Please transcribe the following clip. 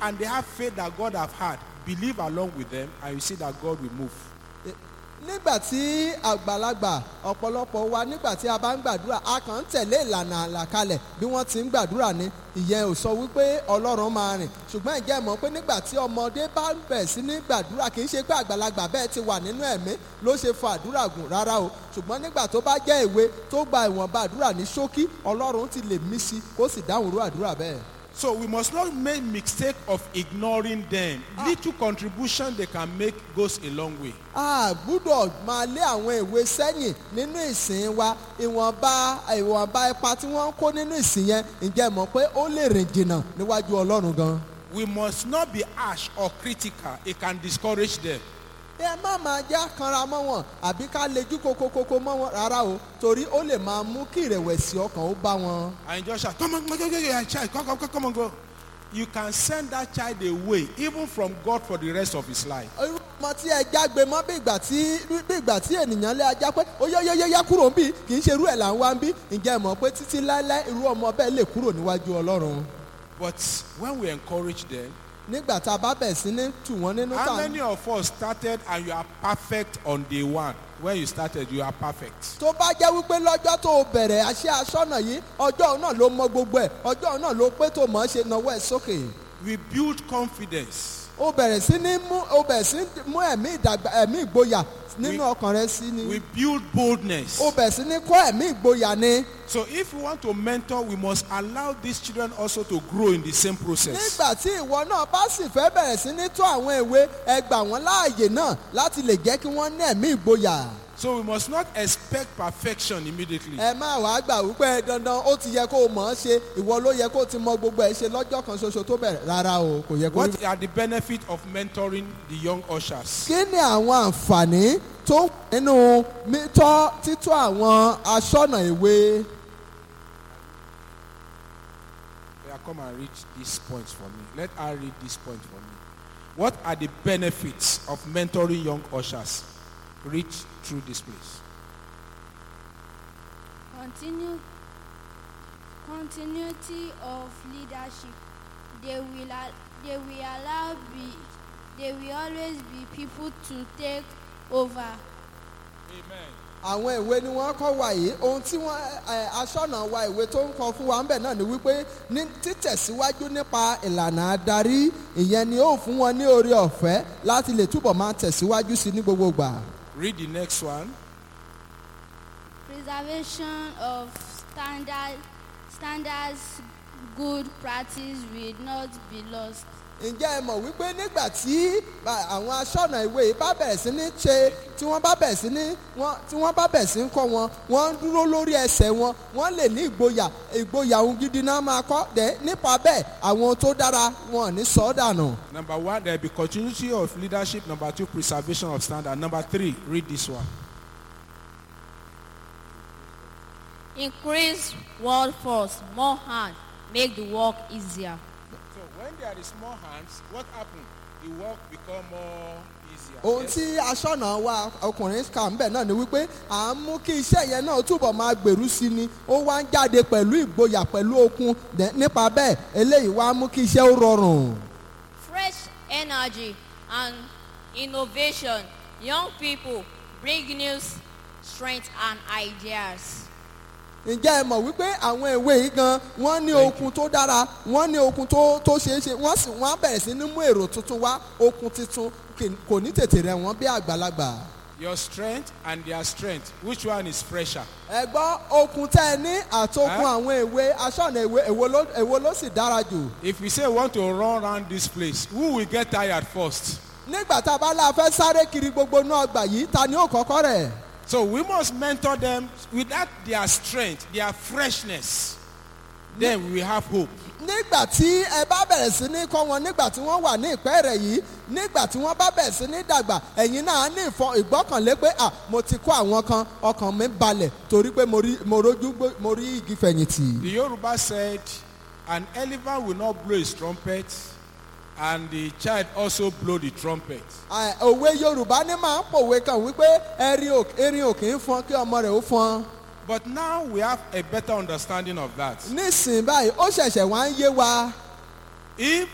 and they have faith that God have had, believe along with them and you see that God will move. nígbà tí àgbàlagbà ọ̀pọ̀lọpọ̀ wa nígbà tí a bá ń gbàdúrà a kàn ń tẹ̀lé ìlànà àlàkalẹ̀ bí wọ́n ti ń gbàdúrà ni ìyẹn ò sọ wípé ọlọ́run máa rìn ṣùgbọ́n ìjẹ́ mọ̀ pé nígbà tí ọmọdé bá ń bẹ̀ sí ní gbàdúrà kì í ṣe pé àgbàlagbà bẹ́ẹ̀ ti wà nínú ẹ̀mí ló ṣe fa àdúrà gùn rárá o ṣùgbọ́n nígbà tó bá jẹ́ ìwé tó gba ìwọ̀nba àdúrà ní ṣókí ọlọ́run ti lè mí sí kó sì dáhùn irú àdúrà bẹ́ẹ̀. So we must not make mistake of ignoring them. Little contribution they can make goes a long way. a gbúdọ̀ máa lé àwọn ìwé sẹ́yìn nínú ìsìn wa ìwọ̀nba ìwọ̀nba ipa tí wọ́n ń kó nínú ìsìn yẹn ǹjẹ́ mọ̀ pé ó lè rìn jìnnà níwájú ọlọ́run gan. We must not be harsh or critical. It can discourage them. ẹ má máa já kanra mọ́ wọn àbí ká lejú kokokoko mọ́ wọn rárá o torí ó lè máa mú kí ìrẹ̀wẹ̀sì ọkàn ó bá wọn. And just shout, come on, come on, come on, child, come, come, come, come on, go. You can send that child away, even from God for the rest of his life. irú ọmọ tí ẹ jágbe mọ́ bí ìgbà tí bí ìgbà tí ènìyàn lé ajá pé ó yọ yọ yọ yá kúrò ń bí kì í ṣe irú ẹ̀ là ń wá ń bí ǹjẹ́ ẹ mọ̀ pé títí láéláé irú ọmọ bẹ́ẹ̀ lè kúrò níwájú ọlọ́run. But when we encourage them, nígbà tá a bá bẹ̀ sí ní tù wọ́n nínú how tà many of us started and you are perfect on day one? When you started, you are perfect. tó bá jẹ́ wípé lọ́jọ́ tó o bẹ̀rẹ̀ àṣẹ aṣọ́nà yìí ọjọ́ náà ló mọ gbogbo ẹ̀ ọjọ́ náà ló pé tó mọ̀ ọ́ ṣe nawọ́ ẹ̀ sókè. We build confidence. o bẹ̀rẹ̀ sí ní mú o bẹ̀rẹ̀ sí ní mú ẹ̀mí ìdàgbà ẹ̀mí ìgboyà nínú We- ọkàn rẹ sí ni. We build boldness. o bẹ̀rẹ̀ sí ní kọ́ ẹ̀mí ìgboyà ni. So if we want to mentor, we must allow these children also to grow in the same process. nígbà tí ìwọ náà bá sì fẹ́ bẹ̀rẹ̀ sí ní tó àwọn ìwé ẹ gbà wọ́n láàyè náà láti lè jẹ́ kí wọ́n ní ẹ̀mí ìgboyà. So we must not expect perfection immediately. ẹ má wàá gbà wípé dandan ó ti yẹ kó o mọ̀ ọ́ ṣe ìwọ ló yẹ kó o ti mọ gbogbo ẹ̀ ṣe lọ́jọ́ kan ṣoṣo tó bẹ̀rẹ̀ rárá o kò yẹ kó rí What are the benefits of mentoring the young ushers? kí ni àwọn àǹfààní tó wà nínú mítọ́ títọ́ àwọn aṣọ́nà ìwé Yeah, come and read these points for me. Let her read this point for me. What are the benefits of mentoring young ushers? Read through this place. Continue, continuity of leadership. They will, al- they will allow be, they will always be people to take over. Amen. àwọn ìwé ni wọ́n kọ́ wa yìí ohun tí wọ́n ẹ, aṣọ́nà wa ìwé tó ń kọ fún wa ń bẹ̀ náà ni wípé ní títẹ̀síwájú nípa ìlànà adarí ìyẹn ni ó fún wọn ní oore ọ̀fẹ́ láti lè túbọ̀ máa tẹ̀síwájú sí ní gbogbo gbà. Read the next one. Preservation of standard, standards, good practice will not be lost. ǹjẹ́ ẹ mọ̀ wípé nígbà tí à, àwọn aṣọ́nà ìwé yìí bá bẹ̀rẹ̀ sí ní ṣe tí wọ́n bá bẹ̀rẹ̀ sí ní wọ́n tí wọ́n bá bẹ̀rẹ̀ sí ní kọ́ wọn wọ́n ń dúró lórí ẹsẹ̀ wọn wọ́n lè ní ìgboyà ìgboyà ohun gidi náà máa kọ́ dẹ̀ nípa bẹ́ẹ̀ àwọn ohun tó dára wọn ò ní sọ ọ́ dànù. Number one, there will be continuity of leadership. Number two, preservation of standard. Number three, read this one. Increase workforce, more hands, make the work easier. So when there is more hands, what happens? The work become more easier. ohun Yes? tí aṣọ́nà wa ọkùnrin kà ń bẹ̀ náà ni wípé à ń mú kí iṣẹ́ yẹn náà túbọ̀ máa gbèrú sí ni ó wá ń jáde pẹ̀lú ìgboyà pẹ̀lú okun dẹ̀ nípa bẹ́ẹ̀ eléyìí wá mú kí iṣẹ́ ó rọrùn. Fresh energy and innovation. Young people bring new strength and ideas. ǹjẹ́ ẹ mọ̀ wípé àwọn ìwé yìí gan wọ́n ní okun tó dára wọ́n ní okun tó tó ṣeé ṣe wọ́n sì wọ́n á bẹ̀rẹ̀ sí ní mú èrò tuntun wá okun tuntun kì- kò ní tètè rẹ̀ wọ́n bí àgbàlagbà. Your strength and their strength. Which one is fresher? ẹ gbọ́ okun tẹ́ ẹ ní àtokun Ẹ́? àwọn ìwé aṣọ́nà ìwé èwo ló èwo ló sì dára jù. If we say we want to run around this place, who will get tired first? nígbà tá a bá la fẹ́ sáré kiri gbogbo náà gbà yìí ta ni ó kọ́kọ́ rẹ̀. So we must mentor them with that their strength, their freshness. Then we will have hope. nígbà tí ẹ bá bẹ̀rẹ̀ sí ní kọ́ wọn nígbà tí wọ́n wà ní ìpẹ́ rẹ̀ yìí nígbà tí wọ́n bá bẹ̀rẹ̀ sí ní dàgbà ẹ̀yin náà á ní ìfọ ìgbọ́kànlé pé à mo ti kọ́ àwọn kan ọkàn mi balẹ̀ torí pé mo rí mo rójú gbó- mo rí igi fẹ̀yìntì. The Yoruba said, an elephant will not blow his trumpet, and the child also blow the trumpet. À, òwe yorùbá ní máa ń pòwe kan wípé erin ò erin ò kì í fọn kí ọmọ rẹ̀ ó fọn. But now we have a better understanding of that. nísìnyí báyìí ó ṣẹ̀ṣẹ̀ wá ń yé wa. If